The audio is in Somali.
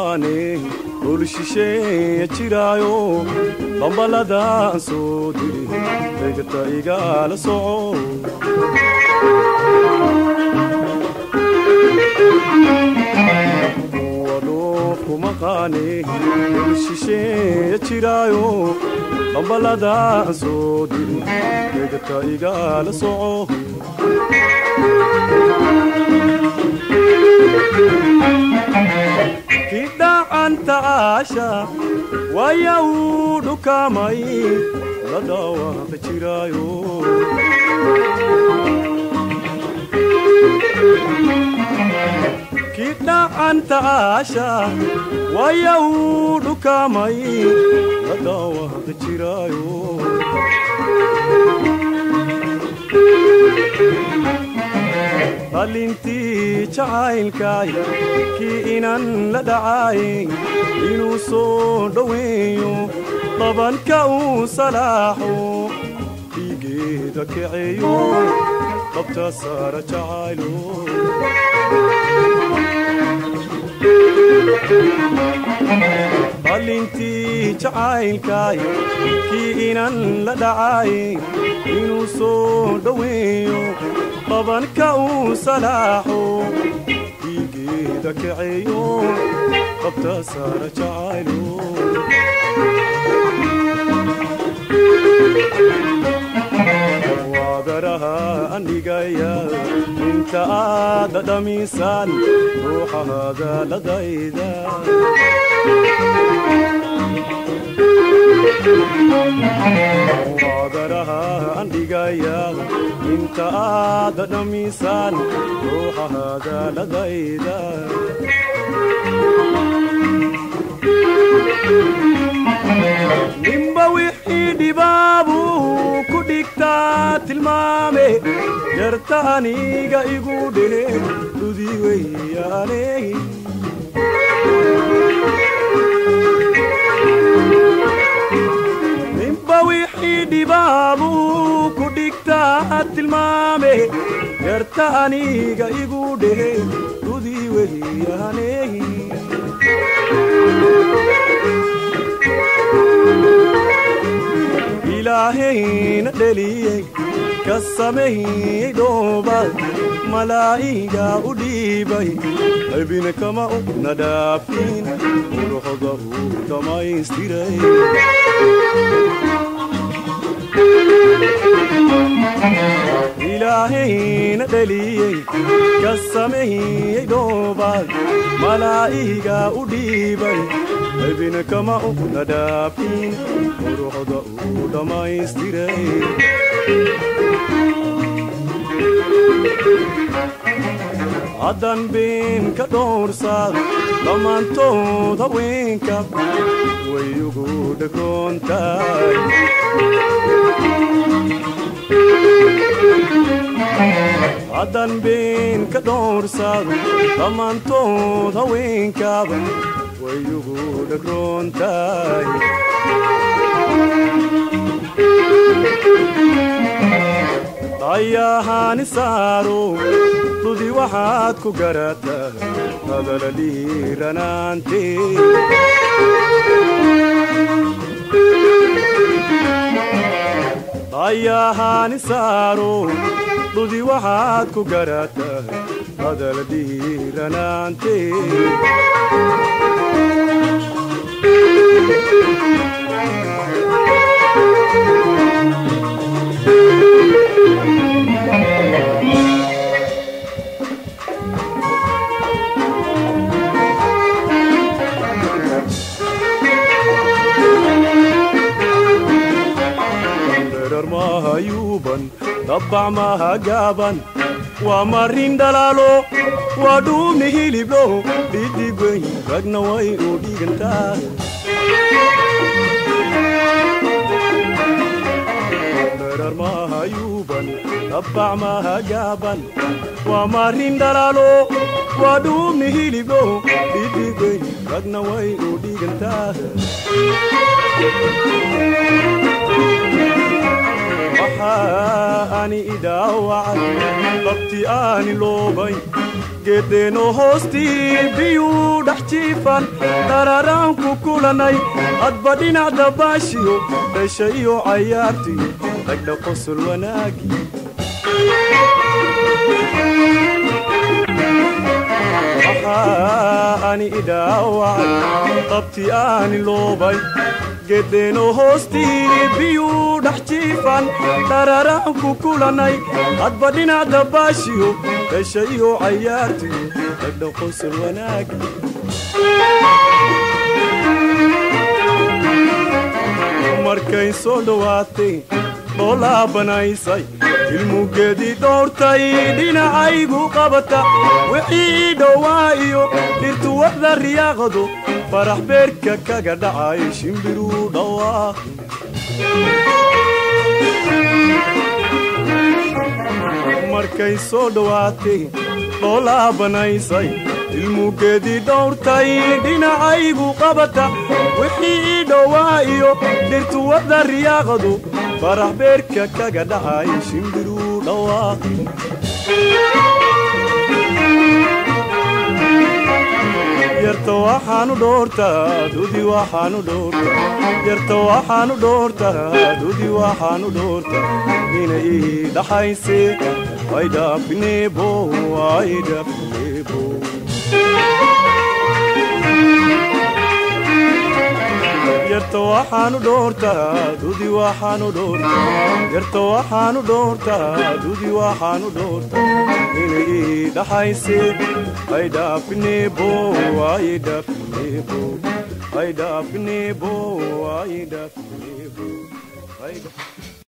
maqaane dhul shisheeya jiraayo bambaladaan soo diri degta igala soco wadhoofu maqaane dhul shisheeya jiraayo bambaladaan soo diri degta igala soco kidhacanta aasha waya uu dhukamay la dhawaaqi jiraayo kidhacanta aasha waya uu dhukamay la dhawaaqi jiraayo dhalintii jacaylkaay kii inan la dhacay inuu soo dhoweeyo dhabanka uu salaaxo dhiigeeda kaceeyo qabta saara jacaylo dhalintii jacaylkaay kii inan la dhacay inuu soo dhoweeyo dhabanka uu salaaxo dhiigeeda kaceeyo qabta saara jacaylo waadaraha andhigaya inta aada dhamiisaan ruuxa hadaaladayda waadaraha andhigaya inta aada dhamiisaan ruuxa hadaaladayda nimba wixii dhibaabuu ku dhigtaa tilmaame jarta aniga igu dhehe dhudi weyaane nimba wixii dhibaabuu ku dhigtaa tilmaame jarta aniga igu dhehe dhudi weyaane ilaahayna dheliyey ka sameeyey dhoobaad malaa'iga u dhiibay qaybina kama una dhaafin quruxda uu dhammaystiray ilaahayna dheliyey ka sameeyey dhoobaad malaa'iga u dhiibay qaybina kama una dhaafin quruxda uu dhammaystiray haddan been ka dhowrsaad dhammaantood haweenka way ugu dhagoontahay haddan been ka dhowrsaad dhammaantood haweenkaaba way ugu dhagroontahay dayahaani saaro dhudi waxaad ku garataa hadala dhiiranaante dayahaani saaro dhudi waxaad ku garataa hadala dhiiranaante dherer mahayuuban dabbac maha gaaban waa marin dhalaalo waa dhuumi hiliblo dhidigweyn ragna way u dhigantaa dherer mahayuuban dabbac maha gaaban waa marin dhalaalo waa dhuumi hiliblo dhidigweyn ragna way u dhigantaa waxaa ani idhaawacay qabti aani loobay geedeenoo hoostii biyuu dhex jiifan dhararaan ku kulannay hadba dhinac dabaashiyo dhasha iyo cayaartiyo dhagdha qosol wanaagi maxaa ani idhaawacay qabti aani loobay geedeenoo hoostii biyuu dhex jiifan dhararaan ku kulannay hadba dhinac dabaashiyo dhasha iyo cayaartiyo dhagdha qosol wanaagi markay soo dhowaatay dhoolaa banaysay ilmugeedii dhowrtay dhinacaygu qabata wixii dhowaa iyo dhirtuwada riyaaqdu farax beerka kaga dhacay shimbiruu dhawaaq markay soo dhowaatay dhoolaa banaysay ilmugeedii dhowrtay dhinacaygu qabata wixii dhowaa iyo dhirtuwada riyaaqdu farax beerka kaga dhacay shimbiruu dhawaaq yarta waxaanu dhoortaa dudi waxaanu dhoortaa yarta waxaanu dhoortaa dudi waxaanu dhoortaa inay ii dhaxayse ay dhaafineebo ay dhaafineebo yarta waxaanu dhoortaa dudi waxaanu dhoortaa yarta waxaanu dhoortaa dudi waxaanu dhoortaa inay ii dhaxayse ay dhaafineebo ay dhaafineebo ay dhaafineebo ay dhaafineebo